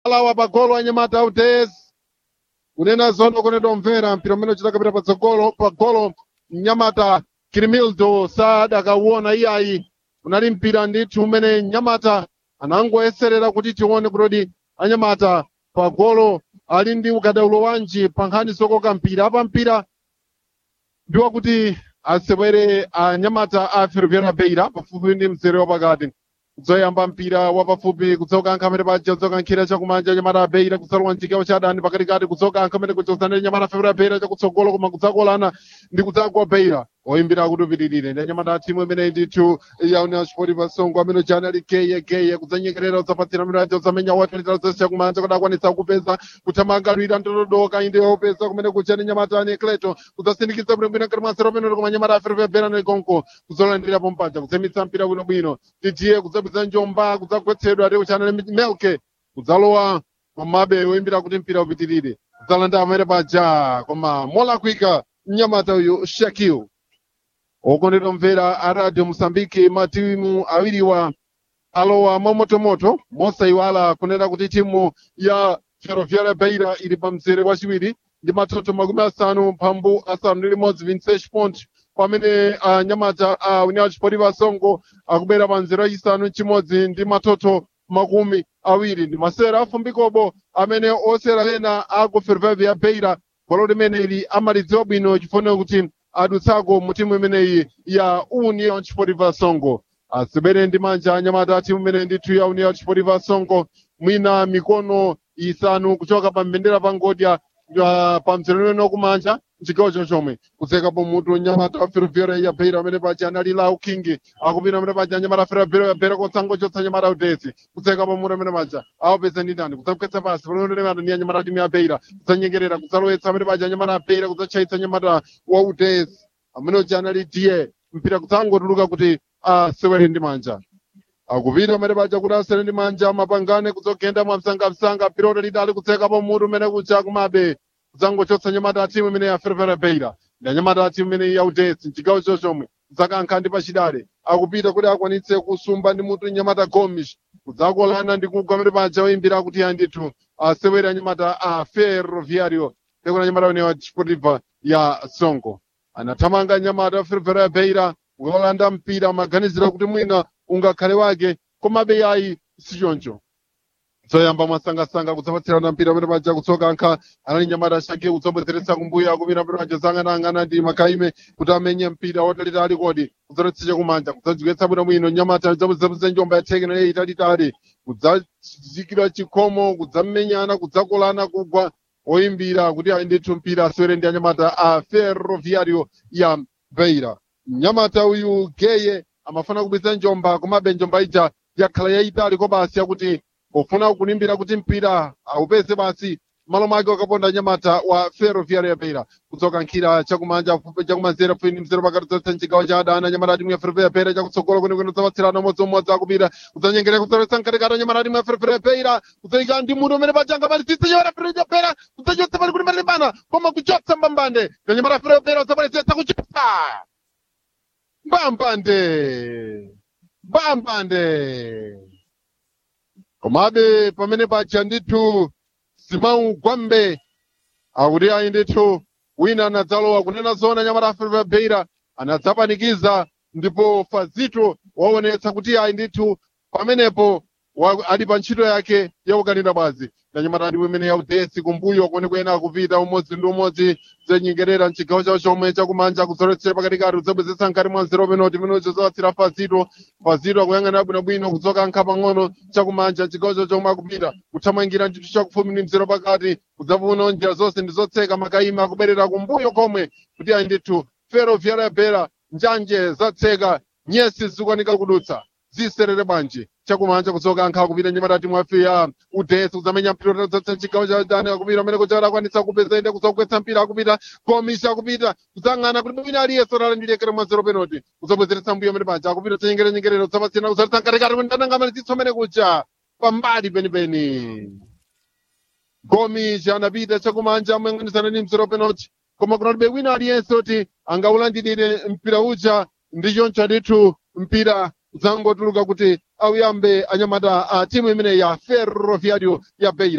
alawa pagolo anyamata autesi kunena zono kunetomvera mpira umene uchitakapita patsogolo pagolo mnyamata kirimildo sadakauona iyayi unali mpira ndithu umene mnyamata anangoyeserera kuti tione kutodi anyamata pagolo ali ndi ukadaulo wanji pa nkhani zokoka mpira apa mpira ndiwa kuti asewere anyamata a ferroviária beira pafupi ndi mzere wapakati kudzoyamba mpira wapafupi kudzoka ankhamene paja kudzoka nkhira chakumanja nyamata beira kudzalowa mchigawo cha adani pakatikati kudzoka ankhamene kuchotsanire nyamata ferroviária beira chakutsogolo koma kudzakolana ndi kudzagwa beira oyimbira kuti upitirire ndi anyamata timu imene ndithu ya union sport pasongo amene chani ali geye geye kudzanyekerera udzapatsira mirajo udzamenya watalitala zonse chakumanja kuti akwanitsa kupeza kuthamangalira ndododoka inde opeza kumene kuchani nyamata ani kleto kudzasindikiza bwinobwino ngati mwasero pamene koma nyamata aferefere bera ndi konko kudzolandirapo mpaja kudzamitsa mpira bwinobwino tijiye kudzapeza njomba kudzagwetsedwa ndi kuchani melke kudzalowa komabe oyimbira kuti mpira upitirire kudzalanda amene paja koma molakwika mnyamata uyu shakil okondedwa mvera a radio mosambike matimu awiriwa alowa mwamotomoto mosayiwala kunena kuti timu ya ferroviária beira ili pa mzere wachiwiri ndi matoto makumi asanu mphambu asanu ndi limodzi 26 point pamene anyamata a união sportiva songo akubera pa mzere wachisanu chimodzi ndi matoto makumi awiri ndi masera afumbikobo amene osera ena aku ferroviária beira bwalo limene ili amalidziwa bwino chifuniro kuti adutsako mu timu imeneyi ya union sportiva songo asibere ndi manja anyamata a timu imene ndithu ya union sportiva songo mwina mikono isanu kuchoka pa mbendera pa ngodya uh, pa mzere umene kumanja mchigawo chochomwe kudzekapo mutu nyamata wa ferroviária ya beira amene paja anali lau king akupita amene paja nyamata ferroviária ya beira kotsango chotsa nyamata utesi kudzekapo mutu amene paja awapeza ndi ndani kudzamkwetsa pasi panonenemata ndi anyamata timu ya beira kudzanyengerera kudzalowetsa amene paja nyamata ya beira kudzatchaitsa nyamata wa utesi amene uja anali diye mpira kudzangotuluka kuti asewere ndi manja akupita amene paja kuti asere ndi manja mapangane kudzogenda mwamsangamsanga piloto lidali kudzekapo mutu umene kuja kumabe kudzangochotsa nyamata ya timu imene ya ferroviária beira ndi anyamata ya timu imene ya utesi mchigawo chochomwe kudzakankha ndi pachidale akupita kuti akwanitse kusumba ndi mutu nyamata gomish kudzakolana ndi kugwa amene paja oyimbira kuti andithu asewere anyamata a ferroviário pekuna nyamata imene ya sportiva ya songo anathamanga nyamata ya ferroviária beira kukalanda mpira amaganizira kuti mwina ungakhale wake komabe yayi sichoncho zoyamba mwasangasanga kudzapatsirana mpira pamene paja kutsoka ankha anali nyamata shake kudzabwezeretsa kumbuyo akupita pamene paja zang'anang'ana ndi makaime kuti amenye mpira watalitali kodi kudzaletsa kumanja kudzadzigwetsa bwinobwino nyamata dzabwezabweza njomba ya thekena leyi italitali kudzazikira chikhomo kudzamenyana kudzakolana kugwa oyimbira kuti ayi ndithu mpira asewere ndi anyamata a ferroviario ya beira mnyamata uyu geye amafuna kubweza njomba komabe njomba ija yakhala yayitali ko basi yakuti pofuna kulimbira kuti mpira aupeze basi malo make wakaponda nyamata wa ferroviária ya beira kudzoka nkhira chakumanja fupi chakumanzere fupi ndi mzere pakati zonse mchigawo cha adani nyamata timu ya ferroviária ya beira chakutsogolo kwenekwene kudzapatsirana umodziumodzi akupita kudzanyengera kudzaletsa mkatikati nyamata timu ya ferroviária ya beira kudzayika ndi mutu umene pachanga palisitsa nyamata ferroviária ya beira kudzachotsa pali kuti malimbana koma kuchotsa mbambande na nyamata ferroviária ya beira kudzapalitsetsa kuchotsa mbambande mbambande komabe pamene paja ndithu simau gwambe akuti ayi ndithu wina anadzalowa kunena zona nyamata aferefere beira anadzapanikiza ndipo fazito waonetsa kuti ayi ndithu pamenepo wa- ali pa ntchito yake yakukanira bwazi na nyamata ndi imene yaudesi kumbuyo kwenekwene akupita umodzi ndi umodzi zenyengerera mchigawo chawo chomwe chakumanja kudzoletsera pakatikati kudzabwezetsa mkati mwa nzero penoti imenecho zowatsira fazito fazito akuyang'anira bwinobwino kudzoka nkha pang'ono chakumanja chigawo chawo chomwe akupita kuthamangira ntchito chakufupi ndi mzero pakati kudzapuna njira zonse ndi zotseka makaima akubwerera kumbuyo komwe kuti ayi ndithu ferroviária ya beira njanje zatseka nyesi zikukanika kudutsa ziserere bwanji chakumanja kudzoka nkha kupita nyamata timu yafe ya udesi kudzamenya mpira udzatsa chigawo cha dani akupita amene kuchara akwanitsa kupeza inde kudzagwetsa mpira akupita komisha akupita kudzang'ana kuti mwina aliyense otalandirekere mwa zero penalty kudzabwezeretsa mbuyo amene paja akupita chanyengerera nyengerera kudzapatsirana kudzaletsa mkatikati kuti ndanangamalizitso amene kucha pambali penipeni komisha anapita chakumanja amayang'anizana ndi mzero penalty koma kunalibe wina aliyense kuti angaulandirire mpira uja ndi choncho ndithu mpira zangotuluka kuti auyambe anyamata a timu imene ya ferroviario ya beira